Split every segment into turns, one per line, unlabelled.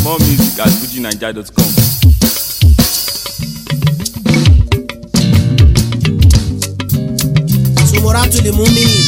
More music at fujinaija.com.
sumora tuli mumini.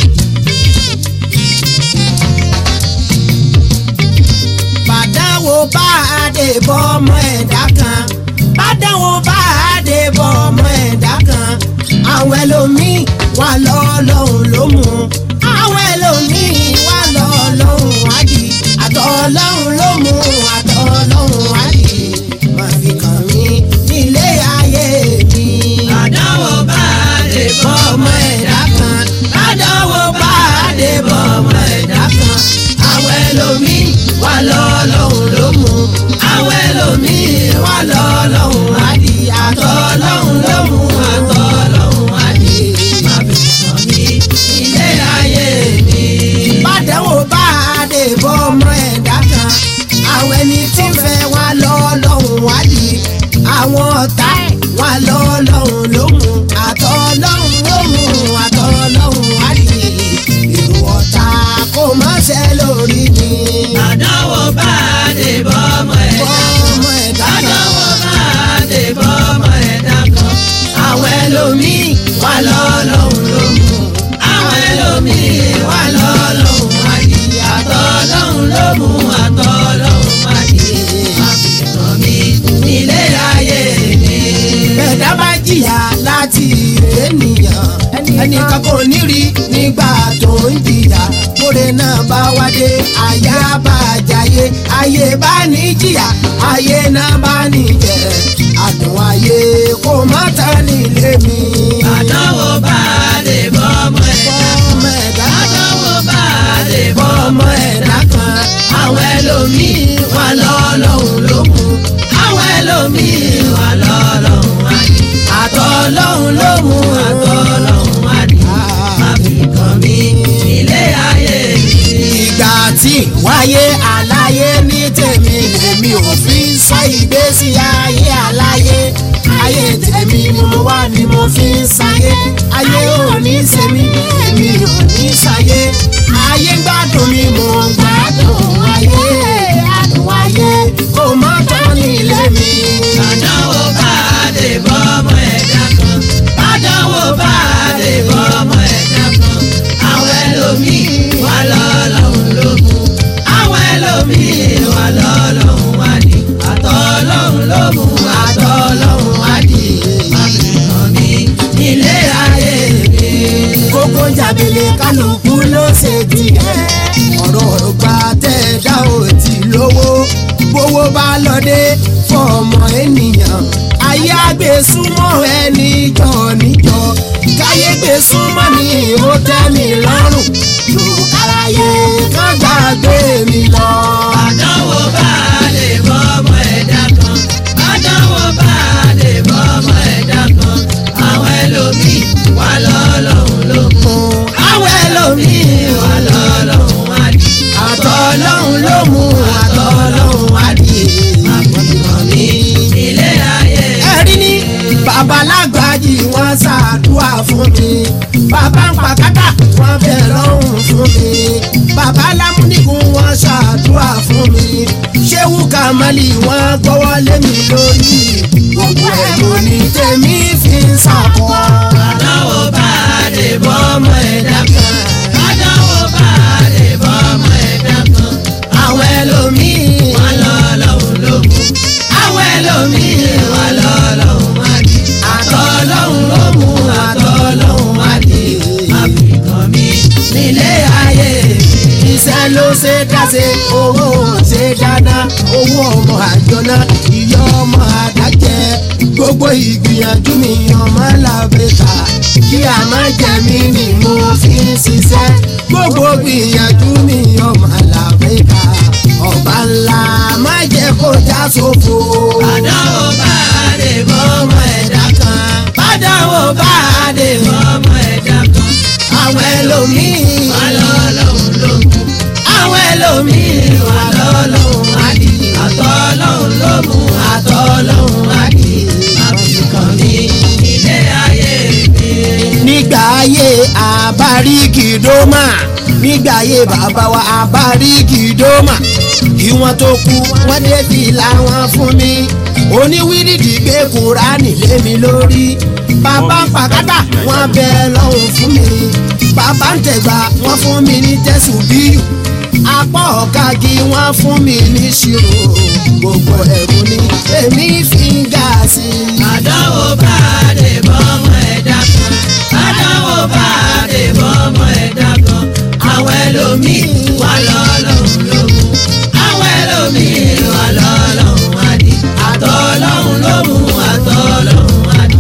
bàdáwo bá a dé bọ́ ọmọ ẹ̀dá kan bàdáwo bá a dé bọ́ ọmọ ẹ̀dá kan àwọn ẹlòmíì wà lọ́ọ́lọ́hún ló mú àwọn ẹlòmíì wà lọ́ọ́lọ́hún wádìí àtọ̀ ọlọ́hún ló mú àtọ̀ ọlọ́hún wádìí má fi kàn mí nílé ayé mi.
àdánwò bá a dé bọ́ ọmọ ẹ̀dá kan
àdánwò bá a dé bọ́ ọmọ ẹ̀dá kan
àwọn ẹlòmíì wà lọ́lọ́hún ló mú àwọn ẹlòmíì wà lọ́lọ́hún wádìí àtọ́ ọlọ́hún ló mú àtọ́ ọlọ́hún wádìí má fi kàn mí ilé ayé mi.
bàdánwò bá a dé bọ́ ọmọ ẹ̀dá kan àwọn ẹni tí ń fẹ́ wá lọ́ọ́lọ́hún wádìí àwọn ọ̀tá ẹ̀ wá lọ́ọ́lọ́hún ló mú àtọ́ ọlọ́hún ló mú àtọ́ ọlọ́hún wádìí èrò ọ̀tá kò má ṣe lórí mi.
àdánwò bá a dé bọ́ ọmọ
bọ́
ẹ̀dá
ọmọ ẹ̀dá kan.
àdánwò bá a dé bọ́ ọmọ ẹ̀dá kan àwọn ẹlòmíì wà lọ́lọ́hún ló mú àwọn ẹlòmíì wà lọ́lọ́hún wádìí àtọ́ ọlọ́hún ló mú àtọ́ ọlọ́hún wádìí má fi kàn mí nílé ayé mi.
ẹ̀dá bá jìyà láti ènìyàn ẹnìkan kò ní rí nígbà tó ń jìyà kóre náà bá wádé àyà bá jayé ayé bá ní jìyà ayé náà bá ní jẹ àdùn ayé kò má ta nílé mi.
àdánwò bá a dé bọ́ ọmọ ẹ̀dá
ọmọ ẹ̀dá
àdánwò bá a dé bọ́
ọmọ
ọmọ
ẹ̀dá kan
àwọn ẹlòmíì wà lọ́lọ́hún ló mú àwọn ẹlòmíì wà lọ́lọ́hún wádìí àtọ́ ọlọ́hún ló mú àtọ́ ọlọ́hún wádìí má fi kàn mí ilé ayé mi.
ìgbà tí wáyé aláyé ní tèmi lèmi ò fi ń sọ ìgbésí ayé aláyé ayé tèmi ni mo wá ni mo fi ń sáyé ayé ò ní sèmi èmi ò ní sáyé ayé ń gbádùn mi mò ń gbádùn ayé àdùn ayé kò mọ́ tán nílé mi.
àdánwò bá a dé bọ́ ọmọ ẹ̀dá kan àdánwò bá a dé bọ́ ọmọ ẹ̀dá kan àwọn ẹlòmíì wà lọ́lọ́hún ló mú àwọn ẹlòmíì wà lọ́lọ́hún wádìí àtọ́ ọlọ́hún ló mú àtọ́ ọlọ́hún wádìí má fi kàn mí nílé ayé mi.
kókó jábele kálukú ló ṣe tiẹ̀ ọ̀rọ̀ ọ̀gbà tẹ̀ dá ò tí lówó gbowó bá lọ́dẹ fọmọ ènìyàn ayé àgbè súnmọ́ ẹni jọ níjọ káyé gbé súnmọ́ mi ó tẹ́ mi lọ́rùn lùkàràyè kán gbàgbé mi lọ.
àdánwò bá a lè bọ́ ọmọ ẹ̀dá kan àdánwò bá a lè bọ́ ọmọ ẹ̀dá kan àwọn ẹlòmíì wà lọ́lọ́hún ló mú àwọn ẹlòmíì wà lọ́lọ́hún wádìí
àtọ̀ ọlọ́run ló mú àtọ̀ ọlọ́run wádìí.
àbùkàn mi ilé ayé
ẹ̀rí ní babalágbájì wọ́n ṣàdúrà fún mi bàbá ń pàkátà wọ́n fẹ́ lọ́hùn fún mi bàbá lámúnigun wọ́n ṣàdúrà fún mi ṣéwù kàmálì wọ́n gbọ́wọ́ lé mi lórí gbogbo ẹ̀dùn ní tèmi fi ń ṣàkọ́.
àdánwò bá a lè bọ́ ọmọ ẹ̀dá kan àdánwò bá a lè bọ́ ọmọ ẹ̀dá kan àwọn ẹlòmíì wà lọ́lọ́hún ló mú àwọn ẹlòmíì wà lọ́lọ́hún wádìí àtọ́ ọlọ́hún ló mú àtọ́ ọlọ́hún wádìí àfikàn mi nílé ayé mi.
iṣẹ́ ló ṣe dáṣe owó ṣe dáná owó ọmọ àjọná ìyá ọmọ àdájẹ́ gbogbo ìgbìyànjú mi ọmọ làbẹ́ta kí a má jẹ mí ni mo fi ń ṣiṣẹ́ gbogbo gbìyànjú mi ọmọ làbẹ́ta ọba ńlá má jẹ́ kó já sófo.
àdánwò bá a lè bọ́ ọmọ ẹ̀dá kan àdánwò bá a lè bọ́ ọmọ ẹ̀dá kan àwọn ẹlòmíì wà lọ́lọ́hún ló mú àwọn ẹlòmíì wà lọ́lọ́hún wádìí àtọ́ ọlọ́hún ló mú àtọ́ ọlọ́hún wádìí àbùkàn mi ilé ayé mi.
nígbà ayé àbáríkì dómà nígbà ayé bàbá wa àbáríkì dómà kí wọ́n tó kú wọ́n dé fìlà wọn fún mi oníwírìdì gbé kúránì lé mi lórí bàbá ń pàkátà wọ́n bẹ lọ́hùn fún mi bàbá ń tẹ̀gbà wọ́n fún mi ní tẹ̀sùn bíyù apá ọ̀gági wọ́n fún mi ní ṣírò gbogbo ẹ̀rù ni èmi fi ń gà sí i.
àdánwò bá a dé bọ́mọ ẹ̀dá kan àdánwò bá a dé bọ́mọ ẹ̀dá kan àwọn ẹlòmíì wà lọ́lọ́run ló mú àwọn ẹlòmíì wà lọ́lọ́run àdì àtọ́ ọlọ́run ló mú àtọ́ ọlọ́run àdì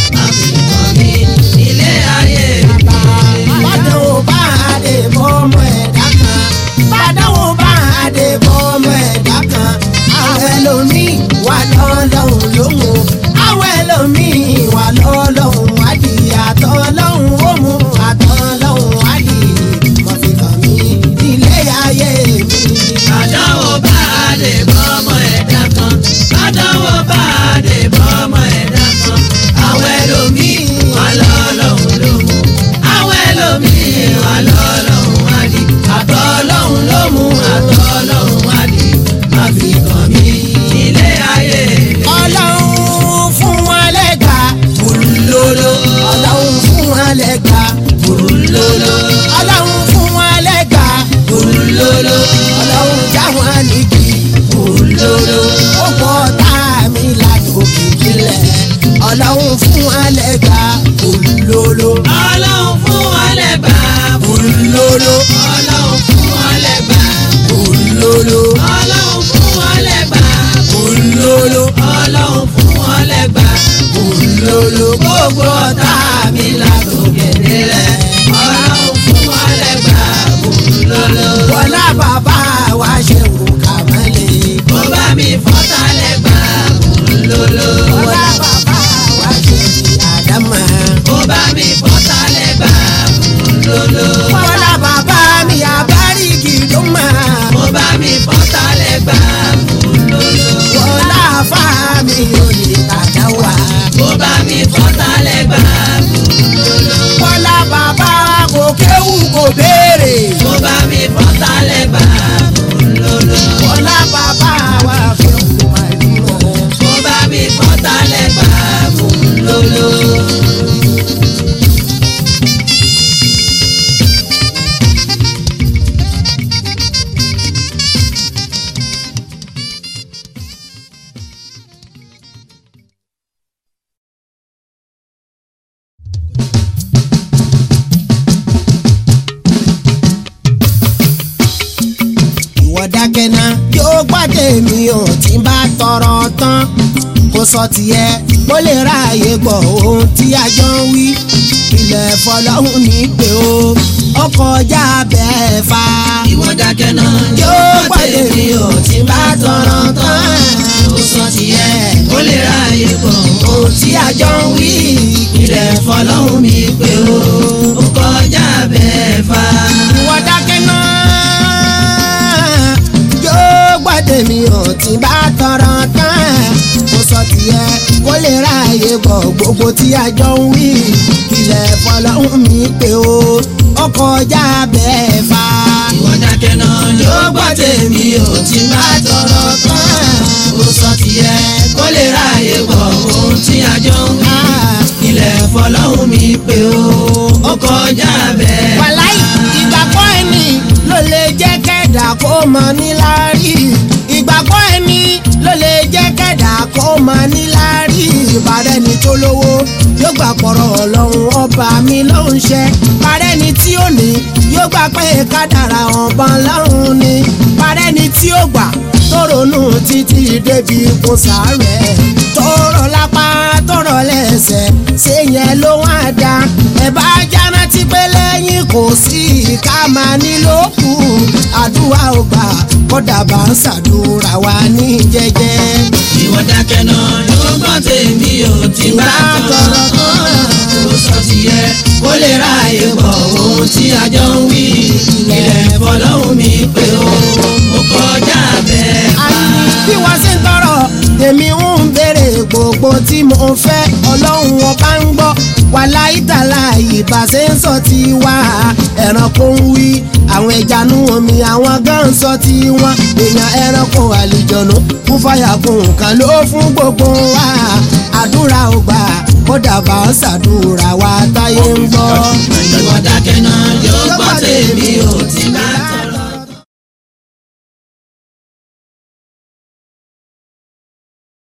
àfihàn mi ilé ayé mi.
bàdánwò bá a dé bọ́mọ ẹ̀dá kan bàdánwò bá a dé bọ́mọ ẹ̀dá kan àwọn ẹlòmíì wà lọ́lọ́hún lóhùn àwọn ẹlòmíì wà lọ́lọ́hún wádìí àtọ́ lọ́hún ó mú àtọ́ lọ́hún wádìí mọ̀ fi kàn mí nílé ayé mi.
àdánwò bá a dé bọ́mọ ẹ̀dá kan àdánwò bá a dé bọ́mọ ẹ̀dá kan àwọn ẹlòmíì wà lọ́lọ́run ló mú àwọn ẹlòmíì wà lọ́lọ́run wá di àtọ́ ọlọ́run ló mú àtọ́ ọlọ́run wá di má fi kàn mí nílé ayé mi.
ọlọ́run fún wọn lẹ́gbà bùrùlóló ọlọ́run fún wọn lẹ́gbà bùrùlóló ọlọ́run fún wọn lẹ́gbà bùrùlóló ọlọ́run já wọn nígi bùrùlóló ó pọ̀ tá mi lájò kìkìlẹ̀ ọlọ́run fún wọn lẹ́gbà bùrùlóló
ọlọ́run fún wọn lẹ́gbàá
bùrùlóló
ọlọ́run fún wọn lẹ́gbàá
bùrùlóló
ọlọ́run fún wọn lẹ́gbàá
bùrùlóló
ọlọ́run fún wọn lẹ́gbàá.
bùrùlóló
gbogbo ọ̀tá mi látòkè délẹ̀ ọlọ́run fún wa lẹ́gbàá bùrùlọ́lọ́.
wọlá bàbá wa ṣe wò kàmẹ́lẹ̀.
kó bá mi fọ́tà lẹ́gbàá bùrùlọ́lọ́.
Ọlá bàbá wa ṣe ní àdámà.
kó bá mi fọ́tà lẹ́gbàá bùrùlọ́lọ́.
Ọlá bàbá mi àbáríkì ló máa.
kó bá mi fọ́tà lẹ́gbàá bùrùlọ́lọ́.
Ọlá àfá mi ò lè tàdá wá.
kó bá mi fọ́tà lẹ́gbàá bùrùlọ́lọ́.
Ọlá bàbá kò kéwù kò béèrè.
kó bá mi fọ́tà lẹ́gbàá bùrùlọ́lọ́.
Ọlá bàbá wa fẹ́ kó máa bímọ.
kó bá mi fọ́tà lẹ́gbàá bùrùlọ́lọ́.
Ìwọ dákẹ́ náà yóò gbàdé mi ò tí bá tọrọ tán. Kò sọ tiẹ̀ kó lè ráàyè gbọ́ ohun tí a jọ ń wí. Ilẹ̀ fọlọ́hún ní pé o, ọkọ̀ ọjà bẹ́ẹ̀ fa.
ìwọ dákẹ́ náà
Yóò gbàdé mi ò tí bá tọrọ tán.
ó sọ tiẹ̀ ó lè ráàyè pọ̀
Ohun tí a jọ ń wí.
ilẹ̀ fọlọ́hún mi pé ó ó kọjá bẹ́ẹ̀ fa.
Ìwọ dákẹ́ náà yóò gbàdé mi ò tí bá tọrọ tán. Kò sọ tiẹ̀ kó lè ráàyè gbọ́ gbogbo tí a jọ ń wí. Ilẹ̀ fọlọ́hún mi pé o, ọkọ̀ ọjà bẹ́ẹ̀ fa.
ìwọ dákẹ́ náà yóò gbọ́ tèmi ò tí bá tọrọ tán. ó sọ tiẹ̀ kó lè ráàyè pọ̀ ohun tí a jọ ń wí. ilẹ̀ fọlọ́hún mi pé ó ó kọjá bẹ́ẹ̀ fa.
wàláì ìgbàgbọ́ ẹni ló lè jẹ́ kẹ́dà kó mọ níláárí ìgbàgbọ́ ẹni ló lè jẹ́ kẹ́dà kó mọ níláárí ìbàdàn ni tó lówó yóò gbà pọ̀rọ̀ ọlọ́run ọba mi ló ń ṣe parẹ́ ni tí ó ní yóò gbà pé kádàrà ọ̀bọ̀n lọ́run ni parẹ́ ni tí ó gbà tó ronú títí débi kò sáré tó rọ lápá tó rọ lẹ́sẹ̀ ṣé yẹn ló wá dá ẹ bá jáná tí pé lẹ́yìn kò sí ká máa nílò kù àdúrà ò gbà kódà bá ń ṣàdúrà wa ní jẹ́jẹ́.
ìwọ dákẹ́ náà yóò gbọ́ tèmi ò tí bá tọrọ tán. ó sọ tiẹ̀ kó lè ráàyè gbọ́ ohun tí a jọ ń wí. ilẹ̀ fọlọ́hún mi pé ó ó kọjá bẹ́ẹ̀ fa.
àní bí wọ́n ṣe ń tọrọ tèmi ń béèrè gbogbo tí mo fẹ́ ọlọ́run ọba ń gbọ́ wàhálà ìtàlá ìbáṣe ń sọ ti wá ẹranko ń wí àwọn àwọn ẹjanú omi àwọn gan sọ tí wọn èèyàn ẹranko àlìjọ̀nù kún fàyà kún nǹkan ló fún gbogbo wa àdúrà ò gbà kódà bá ń ṣàdúrà wa táyé ń gbọ́.
ìwọ dákẹ́ náà yóò gbọ́ tèmi ò tí bá